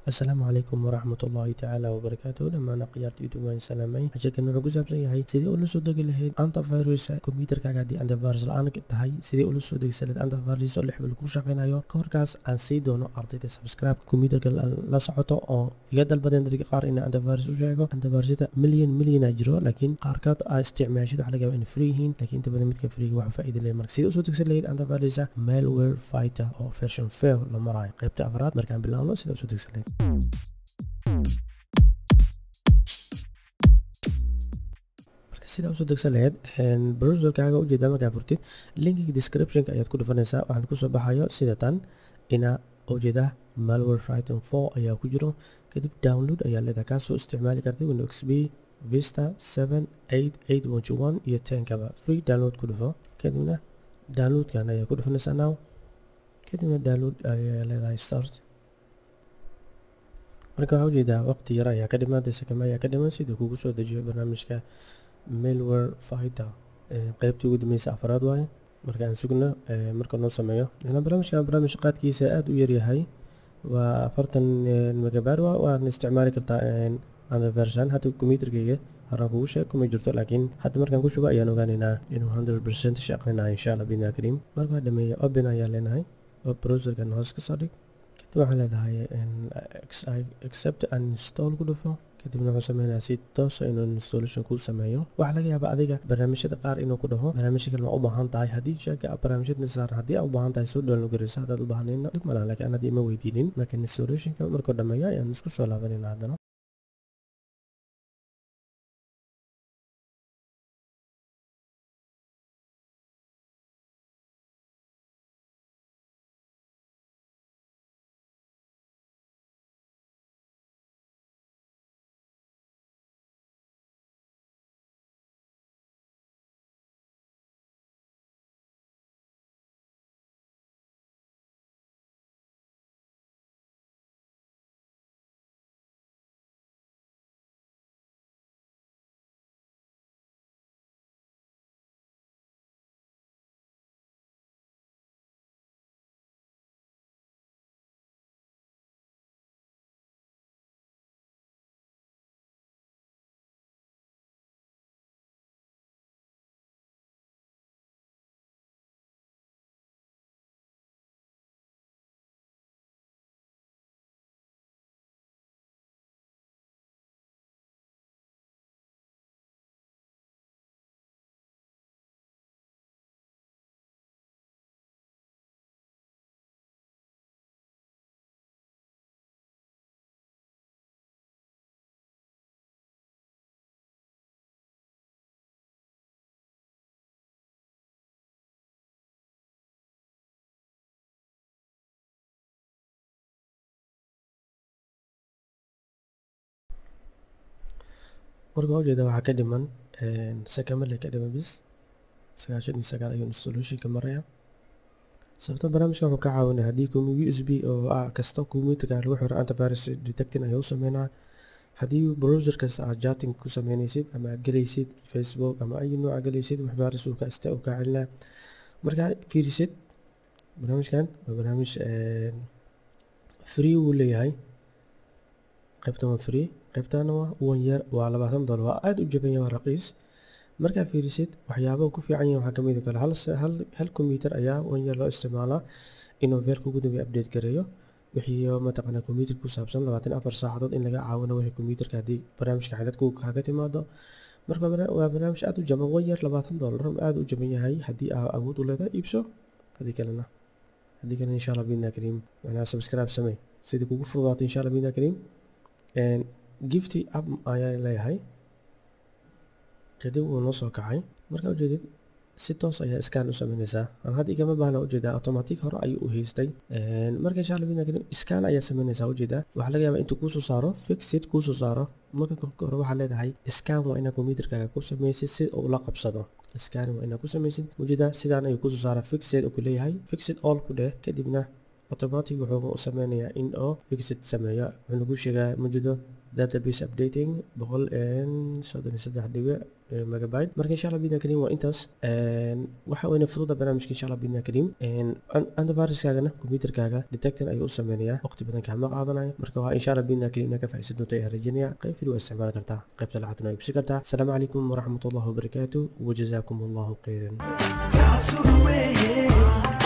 asalaamu calaykum waraxmat ullaahi tacaala wabarakaatuh dhammaan akhyaarta youtube waan salaamay casharkan wuxuu ku saabsan yahay sidee ula soo degi lahayd antivirus kombiyuutarkaaga haddii antivirus la-aan tahay sidee ula soo degisa lahayd antivirus oo lix bil ku shaqeynayo ka horkaas aan sii doono ardayda subscribe kombiyuutarka la socoto oo iga dalbadeen dadka qaar in antivirus u sheego antivirusyada milyan milyana jiro laakiin qaarkood aa isticmaashid waxa laga yaabaa inay free yihiin laakiin inta badan midka freega waxa faa'iida leeyahay marka sidee usoo degsan lahayd antivirus malware fighter oo version fail la marayo qaybta afraad markaan bilaabno sidee usoo degsan lahayd marka sidaa usoo degsan lahayd browserkaaga ujeedaa markaa furtid linkiga descriptionka ayaad ku dhufanaysaa waxaan kusoo baxayo sida tan ina ujeedaa malware fighting four ayaa ku jiro kadib download ayaa leedahay kaasoo isticmaali kartay window xp vista seven eight eight one one iyo tenkaba free download ku dhufo kadibna downloadkan ayaa ku dhufanaysaa now kadibna download ayaa leedahay start marka waxaa ujeedaa waqti yar ayaa ka dhiman sakame ayaa ka dhiman sidii kugu soo dejiyo barnaamijka malware fighter qeybtii ugu dambeysa afraad waaye marka aan sugno marka noo sameeyo barnaamijkan barnaamij qaadkiisa aada u yaryahay waa afartan megabyte waa waan isticmaali kartaa antiversion hadda computerkayga haraan kugu sheeg kuma jirto laakiin hadda markaan ku shubo ayaan ogaaneynaa inuu hundred percent shaqeynayo insha allah bidna kariim marka waa dhameeya open ayaa leenahay oo browserkan hoos ka soo dhig kadib waxaa leedahay accept and install ku dhufo kadibna wuxuu sameynayaa si toosa inuu installation kuu sameeyo waxaa laga yaabaa adiga barnaamijyada qaar inuu ku dhaho barnaamijya kale ma u baahan tahay haddii sheeka barnaamijyada saaran haddii aad u baahan tahay soo download garaysa haddaad u baahnayna dhib malaha laakiin aan haddii ima weydiinin marka installationka markuu dhameeyo ayaan isku soo laabanayna haddana marka waa ujeeda waxaa ka dhiman sakamale ka dhiman bis sagaashan iyo sagaal ayuu installationka maraya sababta barnaamijkan wuxuu ka caawinaya haddii u s b oo ah kasta computerka lagu xiro antivirus detecting ayuu u sameynaa haddii browser kasta aad chatting ku sameynaysid ama aad gelaysid facebook ama ay nooca gelaysid wax virus uu ka ista uu ka celinaa markaa fiirisid barnaamijkan waa barnaamij free uu leeyahay qaybtan waa free qaybtana waa one year waa labaatan dollar waa aada u jaban yahay waa raqiis markaa fiirisid waxyaabaha ku fiican yahay waxaa ka mid kale hal hal hal computer ayaa one year loo isticmaalaa inuu veerka ugu dambeeya update gareeyo wixii mataqaanaa computer ku saabsan labaatan afar saacadood in laga caawino wixii computerka haddii barnaamijka xidadku kaga timaado marka waa barnaamij aada u jaban one year labaatan dollar aada u jaban yahay haddii aa awood u leedahay iibso haddii kalena haddii kalena insha allah bidna kariim macnaha subscribe samey sidii kugu fududaato insha allah bidna kariim gifty app ayaa leeyahay kadib wuu noo soo kacay markaa ujeedid si toos ayaa scan u sameynaysaa aan hadda igama baahna ujeedaa automatic hore ayuu u haystay marka insha allah bidna scan ayaa sameynaysaa ujeedaa waxaa laga yaabaa intuu kuusoo saaro fixit kuusoo saaro marka hore waxaa leedahay scan waa inaa computerkaaga ku sameysid si uu la qabsado scan waa inaa ku sameysid ujeedaa sidaan ayuu kusoo saara fixit uu ku leeyahay fixit all ku dheh kadibna automatic wuxuu sameynayaa in oo fixit sameeyo wuxuu nagu sheegaa mujido database updating boqol soddon iyo saddex dhibic megabyte marka insha allah bidna karim waa intaas waxa weyne fududa barnaamijka insha allah bidna karim antiviruskaagana computerkaaga detectin ayuu u sameynayaa waqti badan kaama qaadanayo marka waa insha allah bidna karim inaa ka faa'iidsan doonto ayaan rajeynaya qayb fili waa isticmaali kartaa qaybta lacagtana waa ibsi kartaa asalaamu calaykum waraxmat ullahi wabarakaatu wajazaakum allahu khayran God's away.